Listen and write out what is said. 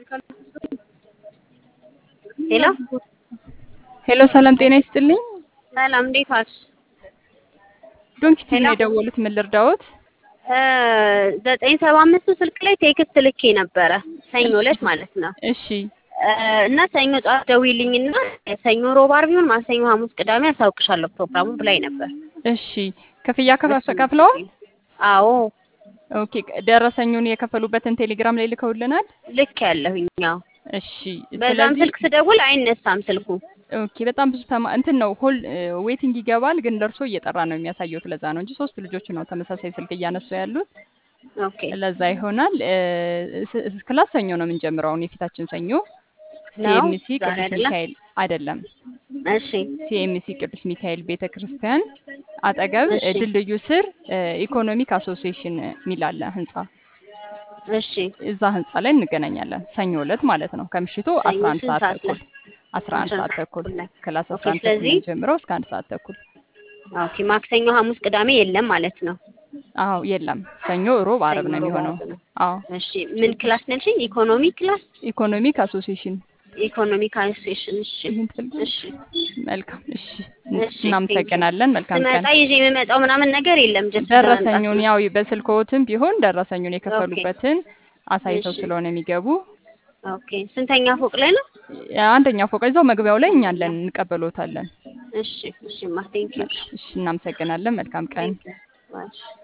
ሄሎ ሄሎ ሰላም ጤና ይስጥልኝ። ሰላም እንዴት ዋልሽ? ዶንኪቲ ሄሎ ነው የደወሉት። ምን ልርዳዎት? እ ዘጠኝ ሰባ አምስቱ ስልክ ላይ ቴክስት ልኬ ነበረ ሰኞ ዕለት ማለት ነው እሺ እ እና ሰኞ ጠዋት ደውዪልኝና ሰኞ፣ ሮብ፣ ዓርብ ይሁን ማክሰኞ፣ ሐሙስ፣ ቅዳሜ አሳውቅሻለሁ ፕሮግራሙ ብላኝ ነበር። እሺ ክፍያ ከፋፈ ከፍለዋል? አዎ ኦኬ ደረሰኙን የከፈሉበትን ቴሌግራም ላይ ልከውልናል። ልክ ያለሁኝ ያው እሺ በዛም ስለዚህ ስልክ ስደውል አይነሳም ስልኩ። ኦኬ በጣም ብዙ ተማ እንትን ነው ሆል ዌቲንግ ይገባል፣ ግን ደርሶ እየጠራ ነው የሚያሳየው። ለዛ ነው እንጂ ሶስት ልጆች ነው ተመሳሳይ ስልክ እያነሱ ያሉት። ኦኬ ለዛ ይሆናል። እ ስ- ክላስ ሰኞ ነው የምንጀምረው አሁን የፊታችን ሰኞ ነው ሲኤምሲ ዛሬ ቅዱስ አይደለም? ሚካኤል አይደለም እሺ ሲኤምሲ ቅዱስ ሚካኤል ቤተ ክርስቲያን አጠገብ እሺ እ ድልድዩ ስር እ ኢኮኖሚክ አሶሲዬሽን የሚል አለ ህንጻ። እሺ እዛ ህንጻ ላይ እንገናኛለን ሰኞ ዕለት ማለት ነው ከምሽቱ ሰኞ 11 ስንት ሰዓት ሰዓት ላይ? ተኩል 11 ሰዓት ተኩል ላይ ክላስ ኦኬ 11 ተኩል ስለዚህ ጀምረው እስከ 1 ሰዓት ተኩል። ኦኬ ማክሰኞ፣ ሐሙስ፣ ቅዳሜ የለም ማለት ነው። አዎ የለም ሰኞ፣ ሮብ፣ አርብ ሰኞ፣ ነው ሮብ፣ የሚሆነው። ዓርብ ነው። አዎ እሺ ምን ክላስ ነሽ? ኢኮኖሚ ክላስ ኢኮኖሚክ አሶሲዬሽን ኢኮኖሚክ አሶሲዬሽን። እሺ ይህን ትፈልጊ? እሺ መልካም እሺ እሺ እናመሰግናለን። መልካም ስመጣ ቀን። ይዤ የምመጣው ምናምን ነገር የለም። ጀስት ደረሰኙን ያው በስልክዎትም ቢሆን ደረሰኙን ኦኬ የከፈሉበትን አሳይተው እሺ ስለሆነ የሚገቡ ኦኬ። ስንተኛ ፎቅ ላይ ነው? አንደኛ ፎቅ እዛው መግቢያው ላይ እኛ አለን እንቀበሎታለን። እሺ እሺ ማ ቴንክ ዩ እሺ እናመሰግናለን። መልካም ቀን። ቴንክ ዩ